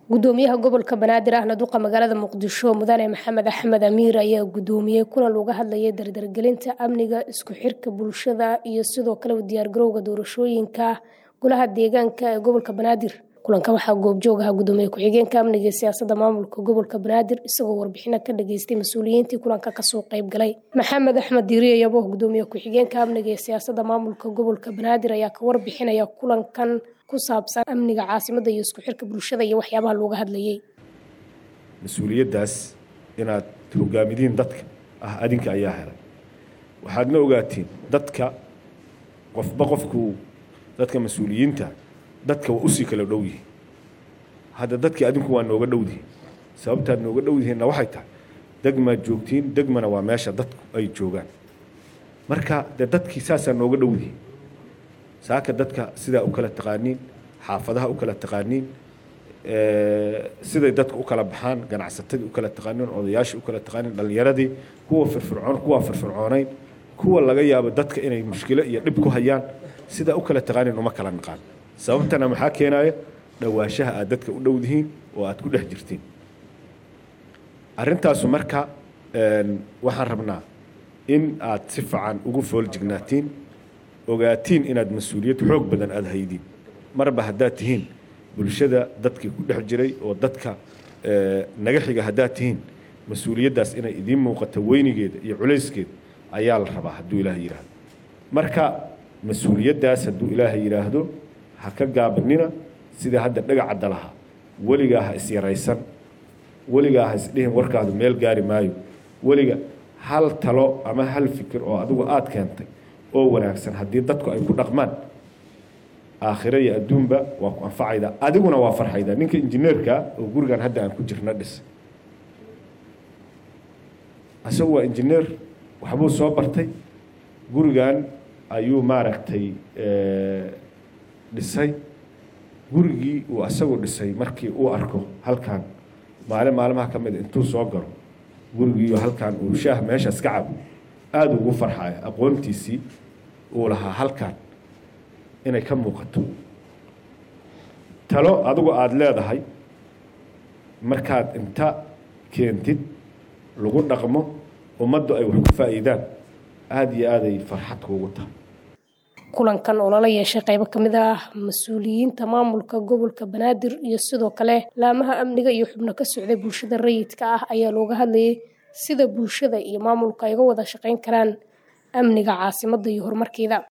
gudoomiyaha gobolka banaadir ahna duqa magaalada muqdisho mudane maxamed axmed amiir ayaa gudoomiyey kulan looga hadlayay dardargelinta amniga isku xirka bulshada iyo sidoo kale diyaargarowga doorashooyinka golaha deegaanka ee gobolka banaadir kulanka waxaa goobjoog ahaa gudoomiye ku-xigeenka amniga ee siyaasada maamulka gobolka banaadir isagoo warbixino ka dhageystay mas-uuliyiintii kulanka kasoo qayb galay maxamed axmed diiriye yabo gudoomiye ku-xigeenka amniga ee siyaasada maamulka gobolka banaadir ayaa ka warbixinaya kulankan ku saabsan amniga caasimada iyo isku xirka bulshada iyo waxyaabaha looga hadlayay mas-uuliyaddaas inaad hogaamidiin dadka ah adinka ayaa helay waxaadna ogaatiin dadka qofba qofkuu dadka mas-uuliyiinta dadka waa usii kala dhow yihiin hadda dadkii adinku waa nooga dhowdihiin sababtaad nooga dhowdihiinna waxay tahay degmaad joogtiin degmana waa meesha dadku ay joogaan marka dee dadkii saasaa nooga dhowdihiin saaka dadka sidaa u kala taqaaniin xaafadaha u kala taqaaniin siday dadka u kala baxaan ganacsatadii u kala taqaaniin odayaashii u kala taqaaniin dhallinyaradii kuwa firfircoon kuwa firfircoonayn kuwa laga yaabo dadka inay mushkilo iyo dhib ku hayaan sidaa u kala taqaaniin uma kala naqaan sababtana maxaa keenaya dhowaanshaha aad dadka u dhowdihiin oo aad ku dhex jirtiin arrintaasu marka waxaan rabnaa in aad si fiican ugu fooljignaatiin ogaatiin inaad mas-uuliyad xoog badan aada haydiin marba haddaad tihiin bulshada dadkii ku dhex jiray oo dadka naga xiga haddaad tihiin mas-uuliyaddaas inay idiin muuqato weynigeeda iyo culayskeeda ayaa la rabaa hadduu ilaahay yidhaahdo marka mas-uuliyaddaas hadduu ilaahay yidhaahdo ha ka gaabanina sida hadda dhagacadda lahaa weligaa ha isyaraysan weligaa ha isdhihin warkaadu meel gaari maayo weliga hal talo ama hal fikir oo adigu aada keentay oo wanaagsan haddii dadku ay ku dhaqmaan aakhiro iyo adduunba waa ku anfacaydaa adiguna waa farxaydaa ninka injineerka oo gurigan hadda aan ku jirna dhis isagu waa injineer waxbuu soo bartay gurigan ayuu maaragtay dhisay gurigii uu asagu dhisay markii uu arko halkan maalin maalmaha ka mid intuu soo galo gurigiiyo halkan uu shaah meeshaas ka cabo aada ugu farxaya aqoontiisii uu lahaa halkan inay ka muuqato talo adigu aada leedahay markaad inta keentid lagu dhaqmo ummaddu ay wax ku faa'iidaan aada iyo aaday farxad kuugu tahay kulankan oo lala yeeshay qaybo ka mid ah mas-uuliyiinta maamulka gobolka banaadir iyo sidoo kale laamaha amniga iyo xubno ka socday bulshada rayidka ah ayaa looga hadlayay sida bulshada iyo maamulka ay uga wada shaqayn karaan amniga caasimadda iyo horumarkeeda